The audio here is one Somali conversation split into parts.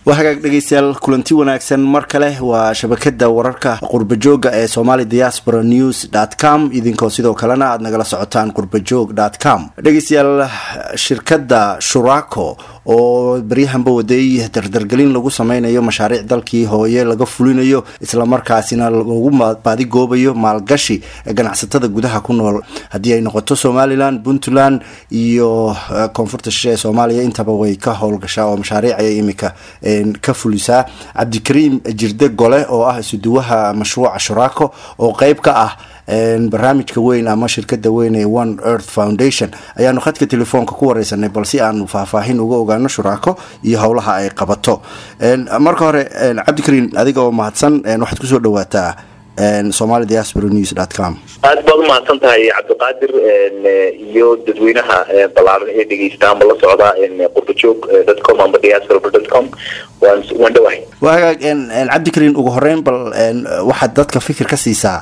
waa hagaag dhegeystayaal kulanti wanaagsan mar kale waa shabakada wararka qurbajooga ee somali diaspora news dot com idinkoo sidoo kalena aada nagala socotaan qurbajoog dot com dhegeystayaal shirkadda shuraco oo baryahanba waday dardargelin lagu sameynayo mashaariic dalkii hooye laga fulinayo islamarkaasina lagu baadigoobayo maalgashi ganacsatada gudaha ku nool haddii ay noqoto somalilan puntland iyo koonfurta shishe ee soomaaliya intaba way ka howlgashaa oo mashaariic ayay imika ka fulisaa cabdikariim jirde gole oo ah isuduwaha mashruuca shuraco oo qeyb ka ah barnaamijka weyn ama shirkada weyn ee one earth foundation ayaanu khadka telefoonka ku wareysanay bal si aanu faahfaahin uga ogaano shuraco iyo howlaha ay qabato marka hore cabdikariim adiga oo mahadsan waxaad kusoo dhawaataa somali diaspora news dot com aad baad umahadsan tahay cabdiqaadir iyo dadweynaha balaaran ee dhegeysta ama la socda qurbajoog dot com ama diaspora dot com waan waan dhawahay waa hagaag cabdikariim ugu horeyn bal waxaad dadka fikir ka siisaa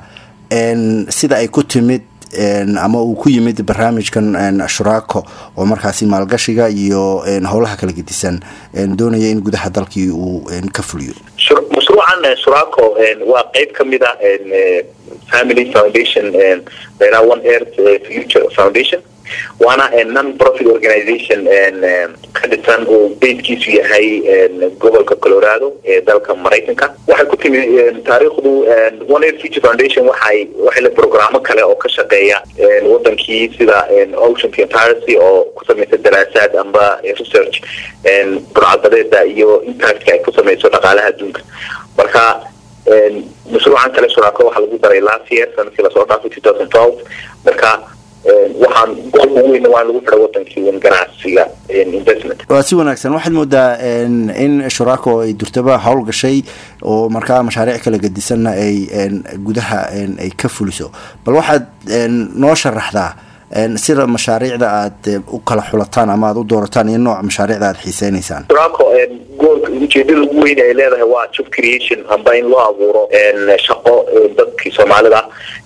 sida ay ku timid ama uu ku yimid barnaamijkan shuraco oo markaasi maalgashiga iyo howlaha kala gedisan doonaya in gudaha dalkii uu ka fuliyo mashruucan shuraco waa qeyb kamid a family foundation la one earth future foundation waana non profit organization ka dhisan oo baydkiisu yahay gobolka colorado ee dalka maraykanka waxay ku timi taariikhdu one air future foundation waxay waxay le programo kale oo ka shaqeeya wadankii sida ocean piracy oo ku samaysa daraasaad amba research burcadadeeda iyo impactka ay ku samayso dhaqaalaha adduunka marka mashruucan kale shuraco waxaa lagu daray last year sanadkii lasoo dhaafay two thousand twelve marka waxaan goolka weyn waa lagu xidha wadankii un ganacsiga investment waa si wanaagsan waxaad moodaa in shuraco ay durtaba howl gashay oo markaa mashaariic kala gedisanna ay gudaha ay ka fuliso bal waxaad noo sharaxdaa sida mashaariicda aad u kala xulataan ama aad u doorataan iyo nooc mashaariicda aad xiiseynaysaan shuraco goolka ujeedada ugu weyn ay leedahay waa job creation amba in loo abuuro shaqo dadkii soomaalida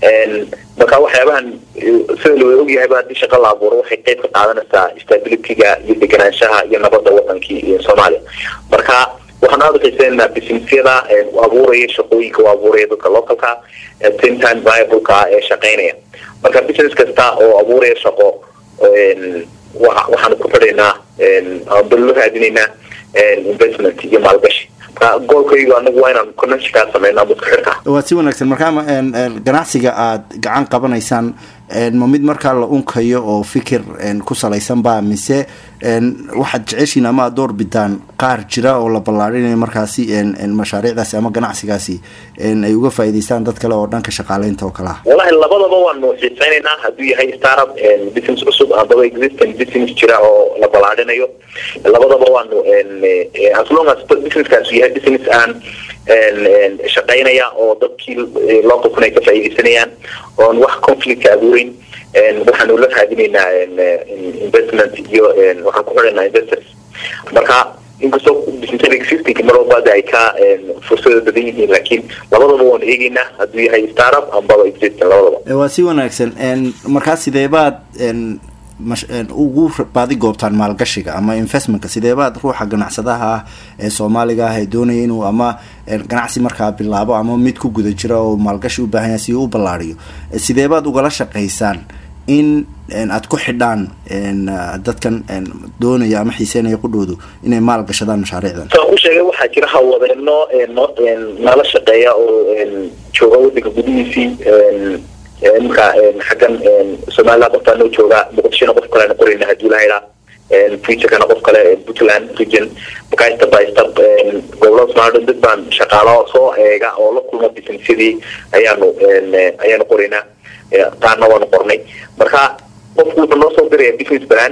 marka waxyaabahan sida loo ogyahayba haddii shaqa la abuuro waxay qeyb ka qaadanaysaa stabilityga iyo deganaanshaha iyo nabadda wadankii soomaaliya marka waxaan aada xiiseynaynaa businessyada abuuraya shaqooyinka u abuuraya dadka localka same time viableka ee shaqeynaya marka business kasta oo abuuraya shaqo waxaanu ku xidhaynaa amba loo raadinaynaa investment iyo maalgashi marka goolkaygu anagu waa inaan connectionkaa sameyno ama isku xirka waa si wanaagsan markaa ganacsiga aad gacan qabanaysaan ma mid markaa la unkayo oo fikir ku salaysan ba mise waxaad jeceshiin ama aad door bidaan qaar jira oo la ballaarinayo markaasi mashaariicdaasi ama ganacsigaasi ay uga faa'iidaystaan dad kale oo dhanka shaqaaleynta oo kale ah wallahi labadaba waanu xiiseynaynaa hadduu yahay startup business cusub ambaba existing business jira oo la ballaarinayo labadaba waanu as long as businesskaasu yahay business aan shaqeynaya oo dadkii localkuna ay ka faa'iidaysanayaan oon wax conflict abuureyn waxaanu la raadinaynaa investment iyo waxaan ku xidhaynaa investors marka inkastoo business existing mar walba ay ka fursada badan yihiin laakiin labadaba waanu eegeynaa hadduu yahay startup ambaba existing labadaba waa si wanaagsan markaa sideebaad ugu baadi goobtaan maalgashiga ama investmentka sideebaad ruuxa ganacsadaha ah ee soomaaliga ah ee doonaya inuu ama ganacsi markaa bilaabo ama mid ku guda jira oo maalgashi u baahan yahay si uu u ballaariyo sideebaad ugala shaqaysaan in aad ku xidhaan dadkan doonaya ama xiiseynaya qudhoodu inay maal gashadaan mashaariicdan saan ku sheegay waxaa jira hawadeeno nala shaqeeya oo jooga wadanka gudihiisii marka xaggan somaliland qofkaa noo jooga muqdishona qof kalean qorayna hadii lahaydaa futurekana qof kale puntland region markaa step by step gobolada somalia dad baan shaqaalo soo eega oo la kulma businessadii ayaanu ayaanu qoraynaa taana waanu qornay marka qofku wuxuu noo soo diraya business plan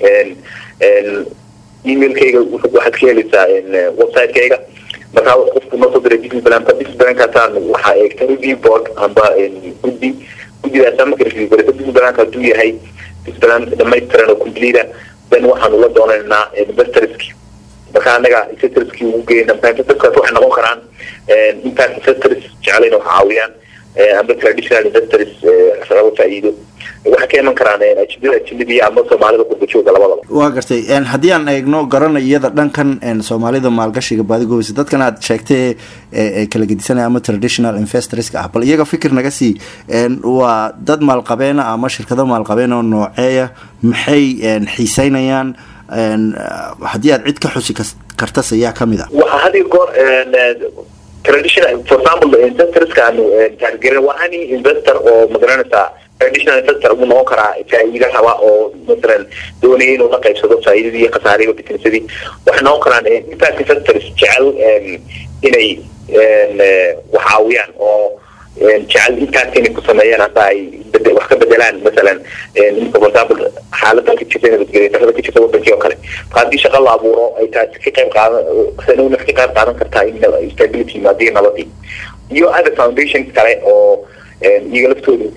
emailkayga waxaad ka helaysaa website-kayga markaa qofku noo soo diray business plan business plankaasaan waxaa eegta review board amba guddi guddidaas marka review garaysa business planka hadduu yahay business plan dhamaystiran oo complete then waxaanu la doonaynaa investorski marka anaga investorski ugu geyna investorskaas waxay noqon karaan impact investors jecelayn wax caawiyaan amba traditional investors raba faa'iido waxay ka iman karaan ajnada ajnabiya ama soomaalida qurbajooga labadaba waa gartay haddii aan eegno garana iyada dhankan soomaalida maalgashiga baadigoobaysa dadkan aad sheegtay kala gedisanaya ama traditional investorska ah bal iyaga fikir naga sii waa dad maalqabeena ama shirkado maalqabeen oo nooceeya maxay xiiseynayaan haddii aad cid ka xusi kartas ayaa kamid a waxaa had iyo goor traditional for example investorska aanu taargerin waa any investor oo magaranaysaa traditional investor uu noqon karaa faa'iida raba oo masalan doonaya inuu la qaybsado faa'iidadii iyo khasaarihii businessadii waxay noqon karaan impact investors jecel inay wax caawiyaan oo jecel impact inay ku sameeyaan hada ay wax ka bedelaan masalan for example xaaladan ka jirta nabadgelya darrada ka jirta wadankii oo kale marka haddii shaqa la abuuro ay taasi ka qayb qaadan sanuna ka qayb qaadan kartaa in stability yimaadiyo nabadii iyo other foundations kale oo iyaga laftooda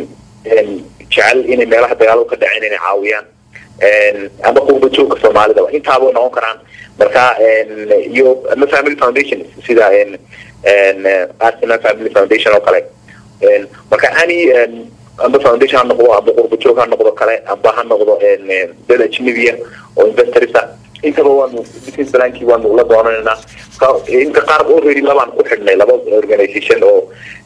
jecel inay meelaha dagaalada ka dhaceen inay caawiyaan ama qurba joogka soomaalidaba intaaba noqon karaan marka iyo ama family foundation sida arsenal family foundation oo kale marka ani amba foundation ha noqdo amba qurba joog ha noqdo kale amba ha noqdo dad ajnabiya oo investorsa intaba waanu business plankii waanu la doonanaynaa inta qaar already labaan ku xidhnay laba organization oo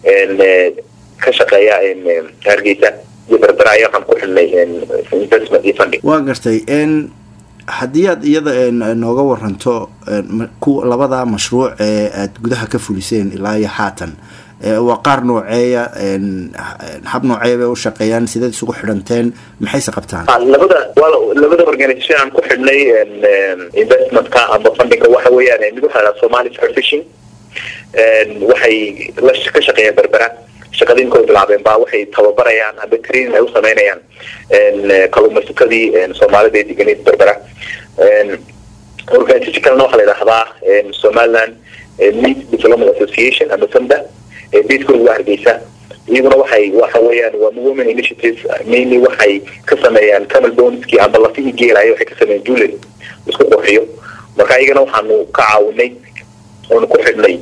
ka shaqeeya hargeysa iyo berbera ayaa waxaan ku xidhnay investment iyo funding waa gartay haddii aad iyada nooga waranto ku labada mashruuc ee aada gudaha ka fuliseen ilaa iyo haatan waa qaar nooceeya hab nooceeya bay u shaqeeyaan sideed isugu xidhanteen maxayse qabtaan labada labada organisation aan ku xidhnay investmentka ama fundingka waxa weeyaan mid waxaa lahaa somali fair fishing waxay la ka shaqeeyaan berbera shaqadiinka ay bilaabeen baa waxay tababarayaan amba training ay u sameynayaan kalluumaysatadii soomaalida ee deganeed berbera organisation kalena waxaa la yidhahdaa somaliland meat development association ama samda beeskooda waa hargeysa iyaguna waxay waxa weeyaan waa women initiative mainly waxay ka sameeyaan camal boneski amba lafihii geelaya waxay ka sameeyaan jewelry isku qurxiyo marka iyagana waxaanu ka caawinay oonu ku xidhnay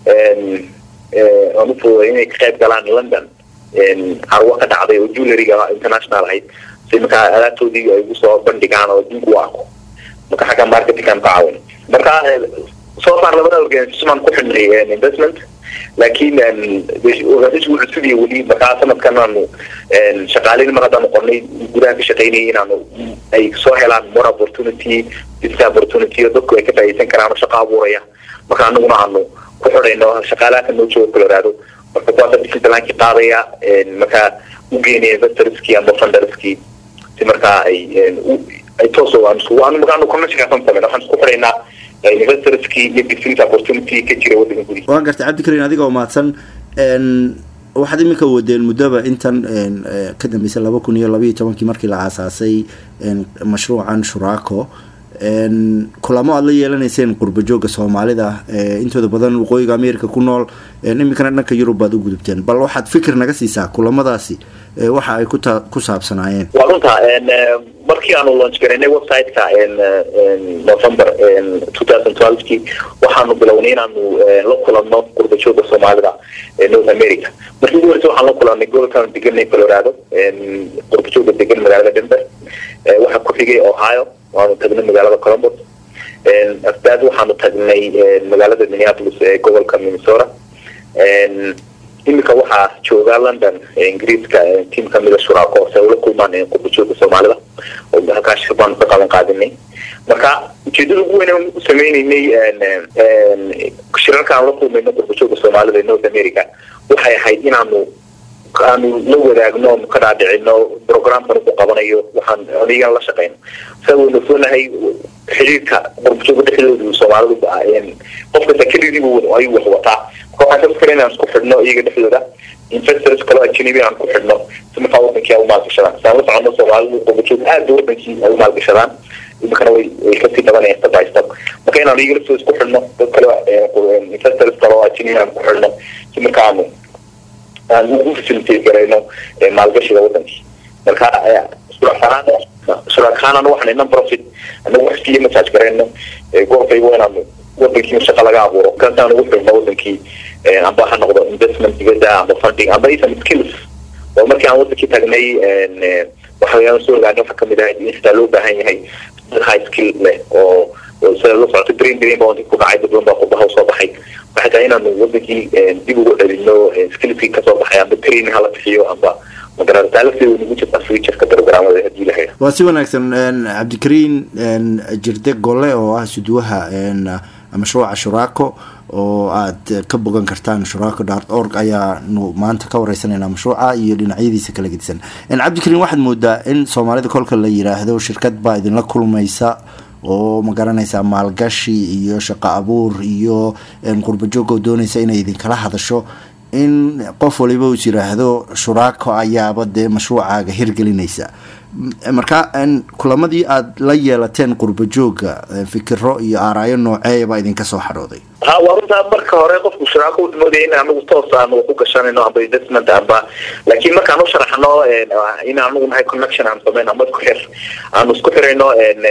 aan u fududay inay ka qayb galaan london carwo ka dhacday oo jewelryga international ahayd si markaa alaabtoodii ay ugu soo bandhigaan oo adduunku u arko marka xagga marketingkaan ka caawin marka soo far labada organisation aan ku xidhnay investment laakiin organisation wuxuu sugaya weli markaa sanadkan aanu shaqaalin mar haddaan noqonay gudaha ka shaqaynayay inaanu ay soo helaan more opportunity business opportunity oo dadku ay ka faa'iideysan karaan oo shaqo abuuraya marka anaguna aanu ku xidhayno shaqaalaha ka noo jooga colorado marka kuwaasa business plankii qaadaya markaa u geynaya investorskii ama funderskii si markaa ay ay toos waanu markaanu connectionkaasaan sameyn waxaan isku xidhaynaa investorskii iyo business opportunity ka jira waddanka gudihiisa waa gartay cabdikarin adiga oo mahadsan waxaad iminka wadeen muddaba intan ka dambeysay laba kun iyo labaiyo tobankii markii la aasaasay mashruucan shuraako kulamo aada la yeelanayseen qurba jooga soomaalida intooda badan waqooyiga america ku nool iminkana dhanka yurub baad u gudubteen bal waxaad fikir naga siisaa kulamadaasi waxa ay kuta ku saabsanaayeen waa runta markii aanu launch garaynay website-ka november two thousand twelvekii waxaanu bilownay inaanu la kulanno qurba jooga soomaalida north america markii ugu horeysa waxaan la kulannay gobolkaanu deganay colorado qurba jooga degan magaalada denver waxaa ku xigay ohio waanu tagnay magaalada columbus afdaad waxaanu tagnay magaalada minneapolis ee gobolka minnesota iminka waxaa jooga london ingiriiska tiam kamida shuraako se ula kulmaan qurbajooga soomaalida oo halkaa shir baanu ka qaban qaadinay marka ujeedada ugu weyn u sameyneynay shirarkaan la kulmayno qurbajooga soomaalida ee north america waxay ahayd inaanu aanu la wadaagno ka dhaadhicino programkan ku qabanayo waxaan anigan la shaqeyno sa waynu soonahay xiriirka qurbajooga dhexdooda soomaalidu qof kasta kelidii ayuu wax wataa marka waxaan ka fikra inaan isku xidhno iyaga dhexdooda investors kaloo ajnabi aan ku xidhno si markaa wadankii ay u maalgashadaan saan la socono soomaalidu qurbajoog aada wadankii ay u maalgashadaan iminkana way way kasii badanayaan step by step marka inaan iyaga laftooda isku xidhno dad kale investors kaloo ajnabi aan ku xidhno si markaanu aan ugu facilitate garayno maalgashiga wadankii marka suraakahaan anu waxaan non profit anagu wax iskiya masaaj garayno gobolkaygu inaanu wadankii shaqa laga abuuro kaasaan ugu xirno wadankii amba ha noqdo investment dibadda amba funding amba even skills oo markii aan wadankii tagnay waxaweyaan soo ogaana waxaa kamid ahayd in sidaa loo baahan yahay dad high skill leh oo sida la socota green green baa wadanki ku dhacay dad badan baa qurbaha usoo baxay waxay tahay inaanu wadankii dib ugu celino skillskii kasoo baxay amba training hala bixiyo amba waa si wanaagsan cabdikariin jirde gole oo ah suduwaha mashruuca shuraako oo aad ka bogan kartaan shuraako dart org ayaanu maanta ka wareysanayna mashruuca iyo dhinacyadiisa kala gedisan cabdikariin waxaad moodaa in soomaalida kolka la yiraahdo shirkad baa idinla kulmaysa oo ma garanaysaa maalgashi iyo shaqo abuur iyo qurbajoog oo doonaysa inay idinkala hadasho in qof waliba uu is yiraahdo shuraako ayaaba dee mashruucaaga hirgelinaysa marka kulamadii aada la yeelateen qurba jooga fikiro iyo aaraayo nooceeyabaa idinka soo xadhooday ha waa runtaa marka hore qofku shuraako u moodaya in anagu toos aanu ku gashanayno amba investment amba laakiin markaan u sharaxno in anagu nahay connection aan sameyn amba isku xir aanu isku xirayno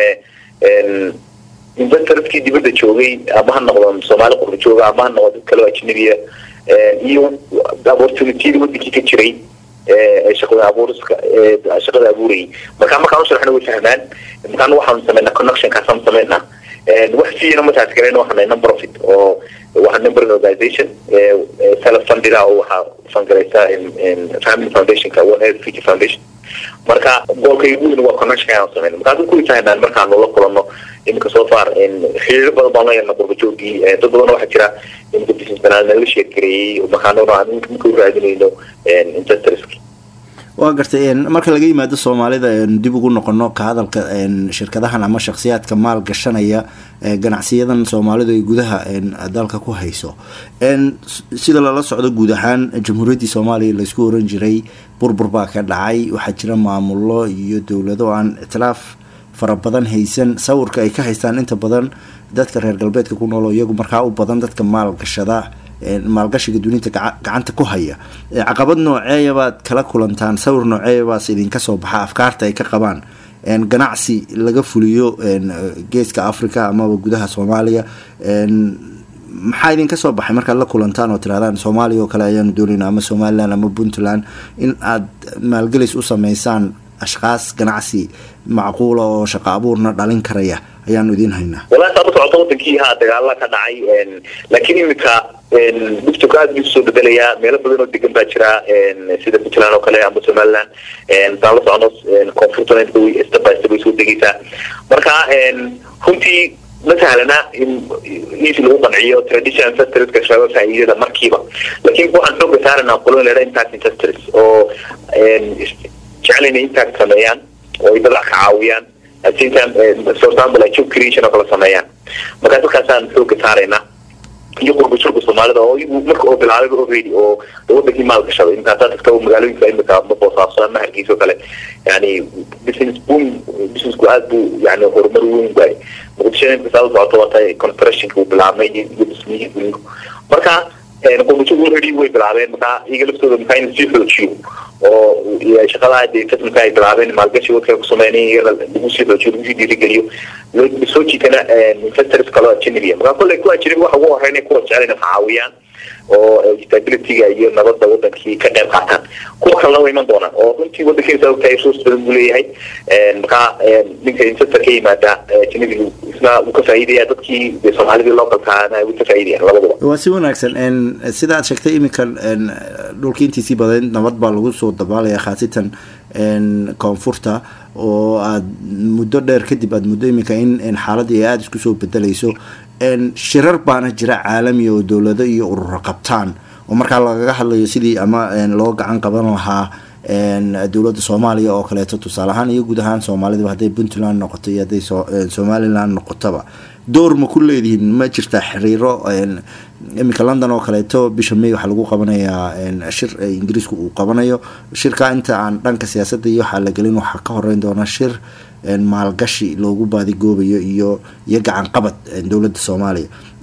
investorskii dibadda joogay ama ha noqdo soomaali qurba jooga ama ha noqdo dad kaleo ajnabiya iyo opportunitiyada wadankii ka jiray shaqada abuuriska shaqada abuurayay marka markaan u sharaxna way fahmaan markaan waxaanu sameynaa connectionkaasaan sameynaa wax fiina mataas garayna waxaan nahay number of it oo waxaa number organization self funded ah oo waxaa fangaraysa family foundationka one earth future foundation marka goolka ugu weyn waa connection aan sameyna markaas ku fahmaan markaanu la kulanno iminka soo far xiriiro badan baan la yeelna qurba joogii dad badan waxaa jira iminka business banaan nala sheergareeyey markaanuna aan iminka u raadinayno investorski waa gartay marka laga yimaado soomaalida dib ugu noqono ka hadalka shirkadahan ama shakhsiyaadka maal gashanaya ganacsiyadan soomaalidu ay gudaha dalka ku hayso sida lala socdo guud ahaan jamhuuriyaddii soomaaliya laysku oran jiray burbur baa ka dhacay waxaa jira maamulo iyo dowlado aan ictilaaf fara badan haysan sawirka ay ka haystaan inta badan dadka reer galbeedka ku nool oo iyagu markaa u badan dadka maalgashada maalgashiga dunida gacanta ku haya caqabad nooceeyabaad kala kulantaan sawir nooceeyabaas idinka soo baxa afkaarta ay ka qabaan ganacsi laga fuliyo geeska africa amaba gudaha soomaaliya maxaa idinka soo baxay markaad la kulantaan oo tirahdaan soomaaliya oo kale ayaanu doonayna ama somalilan ama puntland in aad maalgelis u sameysaan ashkaas ganacsi macquula oo shaqo abuurna dhalin karaya ayaanu idiin haynaa wallahi saa usocota wadankii haa dagaala ka dhacay laakiin iminka dugtoka aad buu soo bedelayaa meelo badan oo degan baa jira sida puntland oo kale amba somaliland saan la socono koonfurtana step by step way soo degeysaa marka runtii ma sahlana in easy lagu qanciyo traditional investorska shabaab faa'iidada markiiba laakiin waxaan xooga saaranaa qolon leedha impact investors oo jecel inay impact sameeyaan oo ay dadac ka caawiyaan at same time for example like job creation oo kala sameeyaan marka dadkaasaan xooga saaraynaa iyo qurba joogga soomaalida oo iyagu marka oo bilaabay already oo wadankii maal gashaday inkaasaa dadka magaalooyinka imika ma boosaaso ama hargeysa oo kale yani business boom businessku aad buu yani horumar weyn waay muqdisho imika saa socoto wata constructionka uu bilaabmay iyo dhismihii gurinku marka qurba joog already way bilaabeen marka iyaga laftooda markaa in sii xoojiyo oo shaqadaa dee kasmka ay bilaabeen maalgashi wadka ku sameynay iyana lagu sii xoojiyo lagu sii dhiirigeliyo soo jiitana investors kaloo ajnabiya marka kolley kuwa ajnabi waxa ugu horreyn kuwa jecel inay caawiyaan oo stabilityga iyo nabadda wadankii ka qayb qaataan kuwa kalena way iman doonaan oo runtii wadankiisa ogtahay resource badan buu leeyahay marka ninka investor ka yimaada ajnabigu isna wuu ka faa'iidaya dadkii soomaalidii localkaana way ka faa'iidayaan labaduba waa si wanaagsan sida aad sheegtay iminka dhulkii intiisii badan nabad baa lagu soo dabaalaya khaasatan koonfurta oo aad muddo dheer kadib aad muddo iminka in xaaladii ay aada isku soo bedelayso shirar baana jira caalami oo dowlado iyo ururo qabtaan oo markaa lagaga hadlayo sidii ama loo gacan qaban lahaa dowladda soomaaliya oo kaleeto tusaale ahaan iyo guud ahaan soomaalidu hadday puntland noqoto iyo hadday somaliland noqotaba door ma ku leedihiin ma jirtaa xiriiro iminka london oo kaleeto bisha may waxaa lagu qabanayaa shir ingiriisku uu qabanayo shirka inta aan dhanka siyaasadda iyo waxaa la gelin waxaa ka horeyn doona shir maalgashi loogu baadigoobayo iyo iyo gacan qabad dowladda soomaaliya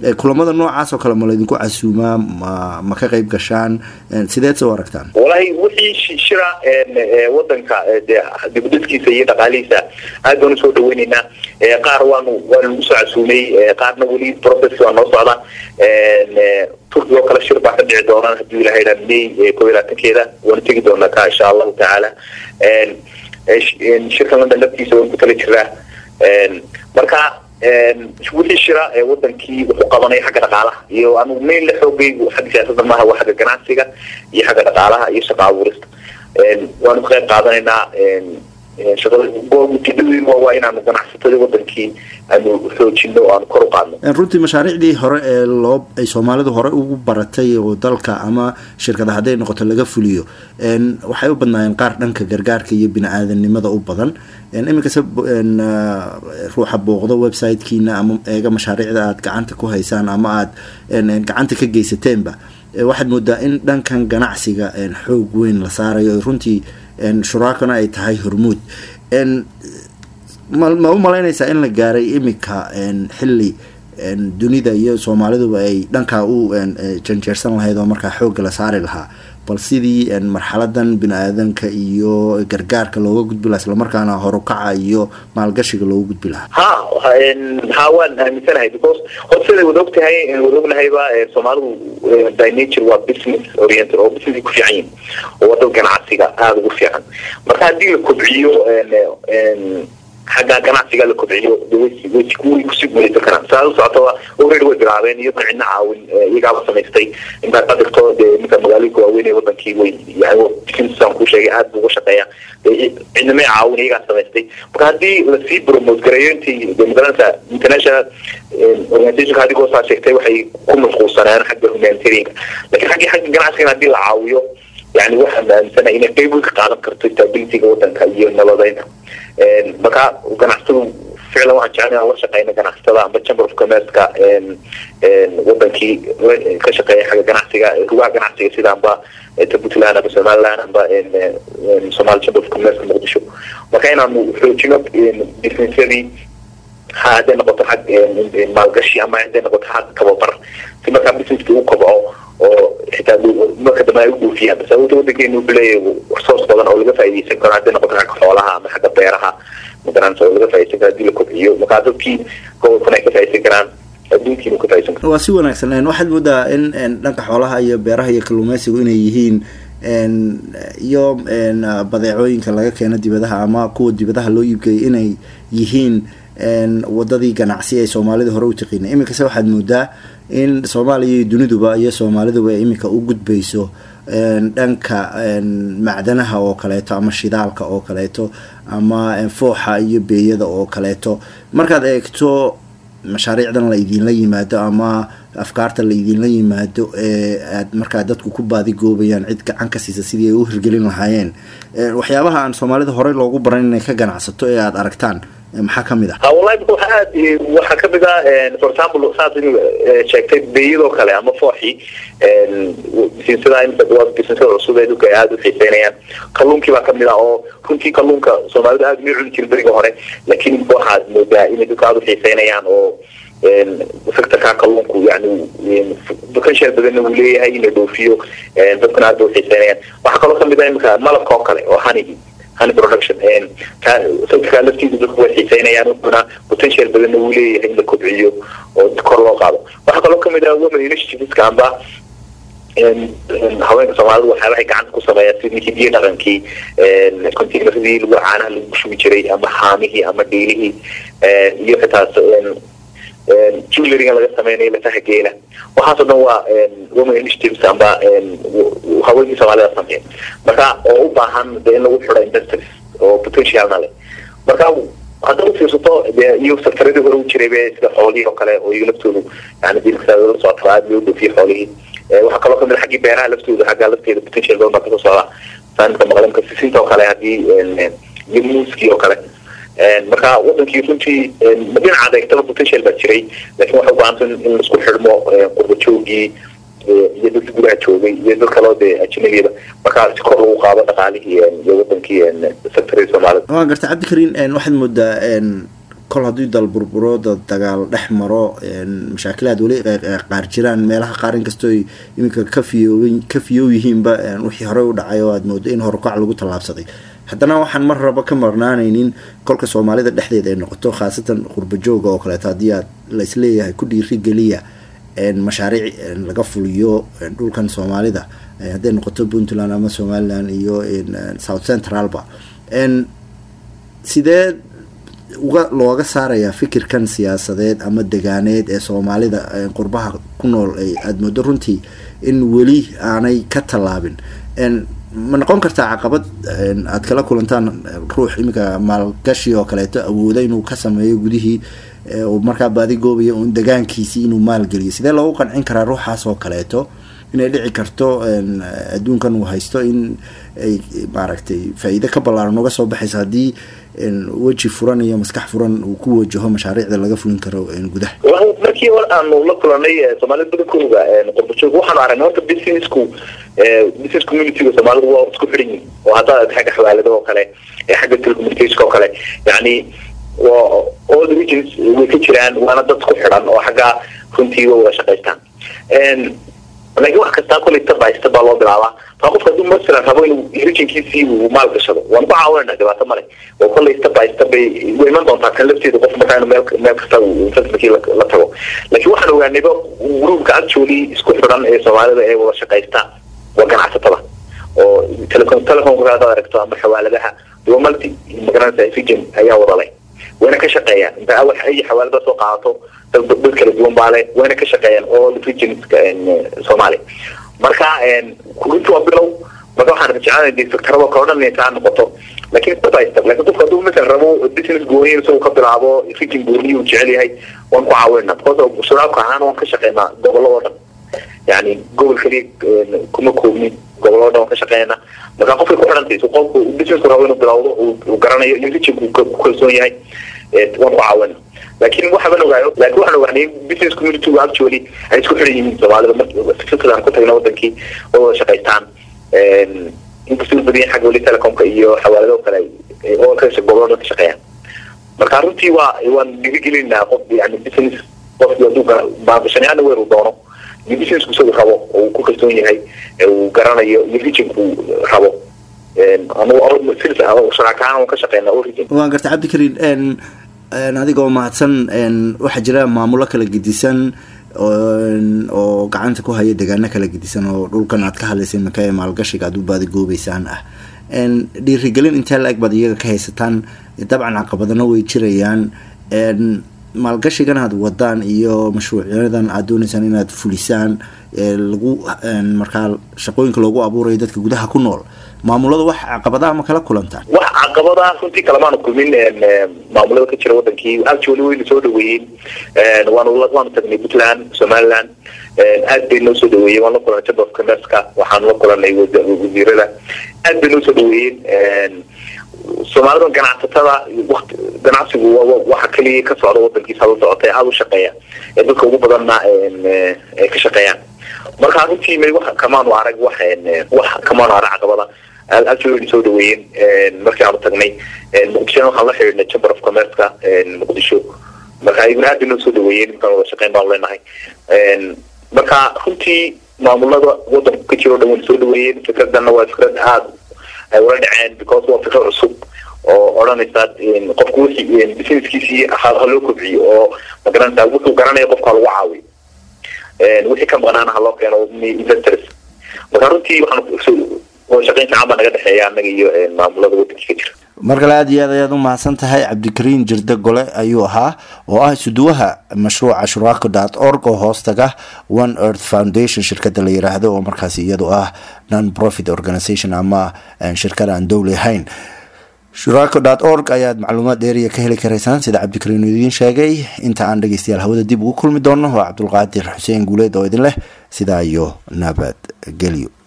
kulamada noocaas oo kale ma laydinku casuumaa ma ma ka qayb gashaan sideed soo aragtaan walahi wixii shira wadanka de dibudhiskiisa iyo dhaqaalihiisa aad baan usoo dhaweyneynaa qaar waanu waanu usoo casuumay qaarna weli process waa noo socda turkiga oo kale shir baa ka dhici doonaan hadii ilaha idhaa may kob iyo labaatankeeda waanu tegi doonaa ka insha allahu tacaala shirka london laftiisa waan ku tala jiraa marka wixii shira ee wadankii wuxuu qabanaya xagga dhaqaalaha iyo anu main la xoogaygu xagga siyaasadda maaha waa xagga ganacsiga iyo xagga dhaqaalaha iyo shaqa abuurista waanu ka qayb qaadanaynaa shaqadaujeedadii waa inaanu ganacsatada wadankii aanu xoojino o aanu kor u qaadno runtii mashaariicdii hore ee loo ay soomaalidu hore ugu baratay oo dalka ama shirkada hadday noqoto laga fuliyo waxay u badnaayeen qaar dhanka gargaarka iyo bini-aadanimada u badan iminkase ruuxa booqdo websitekiina ama eega mashaariicda aada gacanta ku haysaan ama aada gacanta ka geysateenba waxaad moodaa in dhankan ganacsiga xoog weyn la saarayo runtii shuraakana ay tahay hormuud ma u malaynaysaa in la gaaray iminka xilli dunida iyo soomaaliduba ay dhankaa u janjeersan lahayd oo markaa xoogga la saari lahaa bal sidii marxaladan bini-aadanka iyo gargaarka looga gudbi lahaa islamarkaana horukaca iyo maalgashiga looga gudbi lahaa ha ha waan aaminsanahay because hor siday wada ogtahay wada ognahayba soomaalidu by nature waa business oriented oo business ku fiican yihin oo wada ganacsiga aada ugu fiican marka haddii la kobciyo xagga ganacsiga la kobciyo way kusii guuleysan karaan saa u socota already way bilaabeen iyadoo cidna caawin iyagaaba samaystay intaad ka dhigto dee ninka magaalooyinka waaweyn ee wadankii way yani businessaan kuu sheegay aada buu uga shaqeeya cidnamay caawin iyagaa samaystay marka haddii lasii promote gareeyo intii de magaranaysa international organizationka adigoo saa sheegtay waxay ku mashquulsaneen xagga humanitarianka lakin xaggii xagga ganacsigan haddii la caawiyo yani waxaan aaminsanahay inay qeyb weyn ka qaadan karto stabilityga wadanka iyo nabadeynta marka ganacsatadu ficlan waxaan jecel inaan la shaqeyno ganacsatada amba chamber of commerceka wadankii ka shaqeeya xagga ganacsiga rugaha ganacsiga sida amba ta puntland amba somaliland amba somali chamber of commerceka muqdisho marka inaanu xoojino businessadii ha hadday noqoto xag maalgashi ama hadday noqoto xag tababar si markaa businesski u kobco oo xitaa marka dambe ay u dhoofiyaan bas awooda wadankeenu wuxuu leeyahay resource badan oo laga faa'iidaysan karo hadday noqoto xagga xoolaha ama xagga beeraha magaranaysa oo laga faa'iidaysan karo hadii la kobciyo markaa dadkii gobolkana ay ka faa'iidaysan karaan adduunkiina ka faa'iidaysan karo waa si wanaagsan waxaad moodaa in dhanka xoolaha iyo beeraha iyo kalluumeysigu inay yihiin iyo badeecooyinka laga keeno dibadaha ama kuwa dibadaha loo iibgeeyo inay yihiin wadadii ganacsi ee soomaalida hore u taqiinay iminkase waxaad moodaa in soomaaliya iyo duniduba iyo soomaaliduba iminka u gudbayso dhanka macdanaha oo kaleeto ama shidaalka oo kaleeto ama fooxa iyo beeyada oo kaleeto markaad eegto mashaariicdan la idinla yimaado ama afkaarta la idinla yimaado ee aad markaa dadku ku baadigoobayaan cid gacan ka siisa sidii ay u hirgelin lahaayeen waxyaabaha aan soomaalida horey loogu baran inay ka ganacsato ee aada aragtaan maxaa kamid ah wallahi waxa aad waxaa kamid ah for example saas in sheegtay beeyadoo kale ama fooxii bisinsada waa bisinsada cusub ee dhulka ay aada u xiiseynayaan kalluunkii baa kamid ah oo runtii kalluunka soomaalida aada may cuni jirin beriga hore laakiin waxaad moodaa inay dhulka aada u xiiseynayaan oo sectorka kalluunku yani potential badanna uu leeyahay in la dhoofiyo dadkuna aada u xiiseynayaan waxaa kaloo kamid ah imika malabka oo kale oo hanigi honey production sectorka laftiisa dadku way xiiseynayaan wuxuuna potential badanna uu leeyahay in la kobciyo oo kor loo qaado waxaa kaloo kamid ah women initiativeska amba haweenka soomaalida waxyaabahay gacanta ku sameeyaan sidii hidiye dhaqankii containeradii lagu caanaha lagu shubi jiray ama haamihii ama dhiilihii iyo xitaa jewelryga laga sameynayo lafaha geela waxaasoo dhan waa women initiatives amba haweenkii soomaalida sameeya marka oo u baahan de in lagu xidho industries oo potentialna leh marka haddaad ufiirsato de iyo sektaradii hore u jiray be sida xoolihii oo kale oo iyaga laftoodu yani dilka la socota aada loo dhoofiye xoolihii waxaa kaloo kamid xaggii beeraha laftooda xagga lafteeda potential badan baa kasoo socda saanka maqlamka sisinta oo kale haddii iyo muuskii oo kale marka wadankii runtii dhinaca adeegtaba potential baa jiray laakiin waxay ubaahanta in laisku xidhmo qurba joogii iyo dadka gudaha joogay iyo dad kaloo dee ajnabiyada markaa si kor lagu qaado dhaqaalihii iyo wadankii sectorii soomaalida waa garta cabdikariin waxaad moodaa kol haddii dal burburo dad dagaal dhex maro mashaakilaad weli qaar jiraan meelaha qaar inkastoo iminka ka fiyoob ka fiyoow yihiinba wixii horey u dhacay oo aad moodo in horukac lagu tallaabsaday haddana waxaan mar raba ka marnaanaynin kolka soomaalida dhexdeeda ay noqoto khaasatan qurbajooga oo kaleeto haddii aad la isleeyahay ku dhiirigeliya mashaariic laga fuliyo dhulkan soomaalida hadday noqoto puntland ama somaliland iyo south centralba sidee uga looga saarayaa fikirkan siyaasadeed ama degaaneed ee soomaalida qurbaha ku nool aada moodo runtii in weli aanay ka tallaabin ma noqon kartaa caqabad aad kala kulantaan ruux iminka maalgashi oo kaleeto awooda inuu ka sameeyo gudihii markaa baadi goobaya un degaankiisii inuu maalgeliyo sidee loogu qancin karaa ruuxaas oo kaleeto inay dhici karto adduunkan uu haysto in ay maaragtay faa-iide ka ballaaran uga soo baxayso haddii weji furan iyo maskax furan uu ku wajaho mashaariicda laga fulin karo gudaha markii hor aanu la kulanay soomaalida badankooga qurbajoog waxaanu aragnay horta businessku business communityga soomaalidu waa isku xidhan yihin oo haddaa xagga xawaalada oo kale xagga telecommunicationka oo kale yani all the regions way ka jiraan waana dad ku xidhan oo xagga runtii way wada shaqaystaan laakiin wax kastaa kulay step by step baa loo bilaabaa maa qofka hadduu masalan rabo inuu regionkiisii uu maal gashado waan ku caawinayna dhibaato male oo kollay step by step bay way iman doontaa kan lafteeda qof markaa inuu meel meel kasta investmentkii la tago laakiin waxaan ogaanayba groupka actually isku xidhan ee soomaalida ee wada shaqaysta waa ganacsatada oo telecom telecomka hadaad aragto ama xawaaladaha waa multi magaranaysa region ayaa wada leh wayna ka shaqeeyaan inta awal ay xawaalada soo qaadato dad dad kala duwan baa leh wayna ka shaqeeyaan all regions soomaaliya marka runti waa bilow marka waxaan jecelnahay dee sectorada kale o dhan inay taa noqoto lakin step by step lakin qofka hadduu masalan rabo business gooniya isagoo ka bilaabo region gooniya uu jecel yahay waan ku caawinaa because shuraabka ahaan waan ka shaqeynaa gobollo oo dhan yani gobol keliya kuma koobnin gobollo o dhan waan ka shaqeynaa marka qofkay ku xidhantay su qofku businessku rabo inuu bilawdo uu garanayo iyo regionku ku kalsoon yahay waan ku caawina laakiin waxaban ogaayo laakiin waxaan ogaanay business community actually ay isku xidhan yihiin soomaalida marfikradaan ku tagna wadankii oo wada shaqaystaan inkastoo badan xagga weli telecomka iyo xawaalado kale oo ka gobollo ka shaqeeyaan marka runtii waa waan dhiirigelinaa qof yani business qofki hadduu maabashanayaana weer uu doono iyo businessku isagu rabo oo uu ku kalsoon yahay uu garanayo iyo regionku rabo sharaakahaan waan ka shaqeynaa oo region waan garta cabdikariin adigoo mahadsan waxaa jira maamulo kala gedisan oo gacanta ku haya degaano kala gedisan oo dhulkan aad ka hadlaysay maka ee maalgashiga aad u baadigoobeysaan ah dhiirigelin intee la-eg baad iyaga ka haysataan dabcan caqabadana way jirayaan maalgashigan aad wadaan iyo mashruucyadan aad dooneysaan inaad fulisaan lagu markaa shaqooyinka loogu abuurayo dadka gudaha ku nool maamulada wax caqabadaha ma kala kulantaan wax caqabada runtii kalamaanu kulmin maamulada ka jira wadankii actually wayna soo dhaweeyeen waanu waanu tagnay puntland somaliland aad bay noo soo dhaweeyeen waan la kulanay chamber of commerceka waxaanu la kulanay wasiirada aad bay noo soo dhaweeyeen soomaalida ganacsatada wati ganacsigu waxa keliya ka socda wadankiisa la socota ee aada u shaqeeya ee dadka ugu badanna ay ka shaqeeyaan marka runtii may wax kamaanu arag wax wax kamaanu arag caqabada actually soo dhaweeyeen markii aanu tagnay muqdishona waxaan la xidhiidhnay chamber of commerceka muqdisho marka iyaguna aad bay noo soo dhaweeyeen markaan wada shaqeyn baanu leenahay marka runtii maamulada wadanku ka jiro o dhan wayna soo dhaweeyeen fikradana waa fikrad aada ay ula dhaceen because waa fikro cusub oo odhanaysa qofku wixii businesskiisii ha loo kobciyo oo magaranaysa wuxuu garanaya qofka ha lagu caawiyo wixii ka maqnaana ha loo keeno investors marka runtii waxaan wada shaqeyn fiican baa naga dhexeeya annaga iyo maamulada wadankii ka jira mar kale aad iyo aad ayaad u mahadsan tahay cabdikariin jirde gole ayuu ahaa oo ah isuduwaha mashruuca shuraako dot org oo hoostaga one earth foundation shirkada la yiraahdo oo markaasi iyadu ah non profit organization ama shirkad aan dowli ahayn shuraako dot org ayaad macluumaad dheeriya ka heli karaysaan sida cabdikariin idiin sheegay inta aan dhegeystayaal hawada dib ugu kulmi doono waa cabdulqaadir xuseen guuleed oo idin leh sidaa iyo nabad gelyo